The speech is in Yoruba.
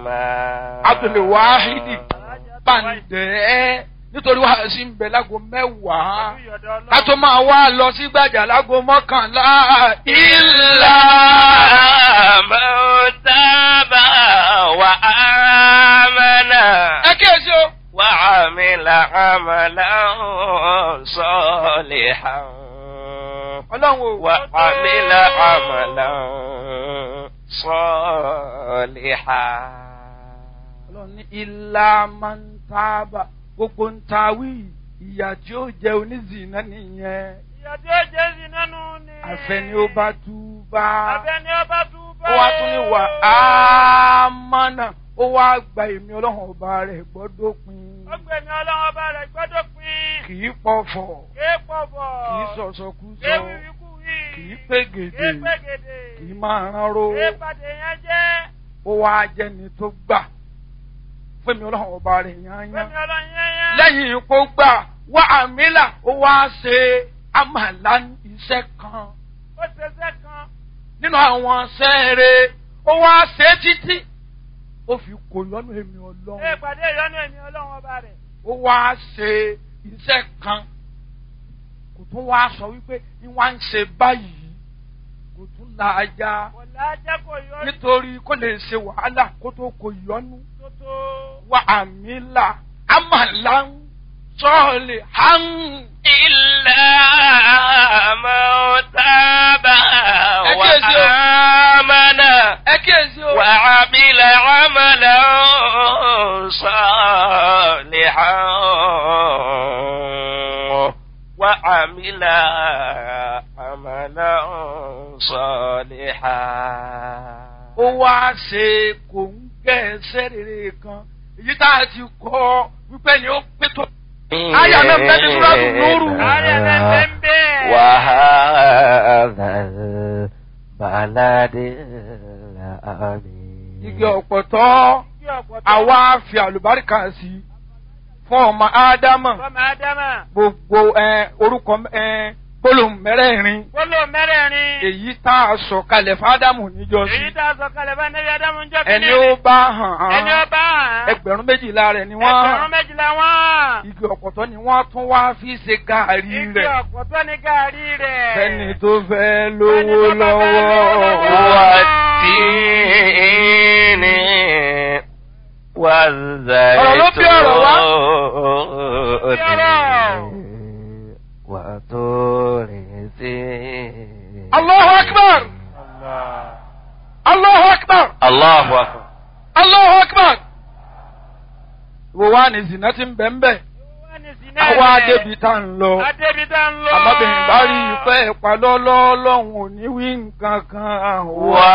abdulwahidi bàǹdẹ́ nítorí wàá sí ń bẹ lágo mẹ́wàá ká tó máa wá lọ sí gbàjà lágo mọ́kànlá إلا من تاب وآمن ẹ kíyèsí o. وعمل عملا صالحا ọlọ́run o. وعمل عملا صالحا ọlọ́run ní ilá máa ń tábà gbogbo ń ta wí ìyà tí ó jẹ onízìnnà nìyẹn ìyá tí ó jẹ́ sí nánú ni. àfẹni ó bá tú bá àfẹ́ni ó bá tú bá. ó wá tún ní wà á mọ́nà ó wá gba èmi ọlọ́run ọba rẹ̀ gbọ́dọ̀ pin ó gbẹ̀mí ọlọ́run ọba rẹ̀ gbọ́dọ̀ pin. kì í pọ̀fọ̀ kéé pọ̀bọ̀. kì í sọ̀sọ̀kúsọ kéé wíwíkú wí. kì í pégede kéé pégede. kì í máa ránró kéé pàdé yẹn jẹ́. ó wá jẹni tó gbà fún èmi ọlọ́run ọba rẹ̀ yányán gbẹ̀mí ọlọ́run yẹn yẹn. lẹ́yìn ipò gbà wá àmìlà ó wá ṣe àmàlà iṣẹ́ kan ó ṣẹṣẹ́ kan. nínú àwọn sẹ́ẹ̀rẹ̀ ó wá ṣe títí ó fi kò lọ́nà èmi kéé ọlọ́run pàdé ìyọ́nú ẹ̀mí ọlọ́run ọba rẹ̀. ó wá ṣe iṣẹ́ kan kò tún wá sọ wípé ní wá ń ṣe báyìí kò tún la ajá kò lájẹ́ kò yọ nítorí kó lè ṣe wàhálà kó tó kò yọnu tó tó. wá àmìlà àmàlà ń sọ̀ọ̀lì hàn. إلا من تاب أكيد. وآمن ẹ kíyèsí o. وعمل عملا صالحا وعمل عملا صالحا ó wá ṣe kò ń gẹ́ ẹsẹ̀ rere kan èyí tá a ti kọ́ wípé ni ó pé tó. Aya náà bẹ́ẹ̀ ni Súrátù Núrù. Aya náà bẹ́ẹ̀ ń bẹ́ẹ̀. وهذا البلد الأمين igi ọ̀pọ̀tọ́ Kí ọ̀pọ̀ tó. àwa fi àlùbáríkà sí i fún ọmọ ádámà Fọ́mọ Ádámà. gbogbo ẹ, orúkọ ẹ, gbólóhùn mẹ́rẹ̀ẹ̀rin Gbólóhùn mẹ́rẹ̀ẹ̀rin. èyí tá a sọ kalẹ̀ fádámù níjọ́sí Èyí tá a sọ kalẹ̀ bá Nẹ́bí Ádámù ń jọ́ ẹni ó bá hàn Ẹni ó án bá hàn. ẹgbẹ̀rún méjìlá rẹ̀ ni wọ́n Ẹgbẹ̀rún hàn méjìlá wọ́n. igi ọ̀pọ̀tọ́ ni wọ́n tún wá fi ṣe gàárì Igi rẹ̀ ọ̀pọ̀ tó ní gàárì rẹ̀. fẹ́ni tó fẹ́ lówó Fẹ́ni tó bá fẹ́ lówó lọ́wọ́. lọ́wọ́. والتين والزيتون وطور سينين Allahu akbar! Allahu akbar! الله أكبر Allahu akbar! Wo wá ní zina ti ń bẹ̀ ń bẹ̀? Wọ́n ní sinẹ́ Àwa rẹ̀. adébi tá ń lọ. Adébi tá ń lọ. Àmọ́bìnrin bá rí ìfẹ́ ìpalọ́lọ́ lọ́hùn ò ní wí nǹkan kan. و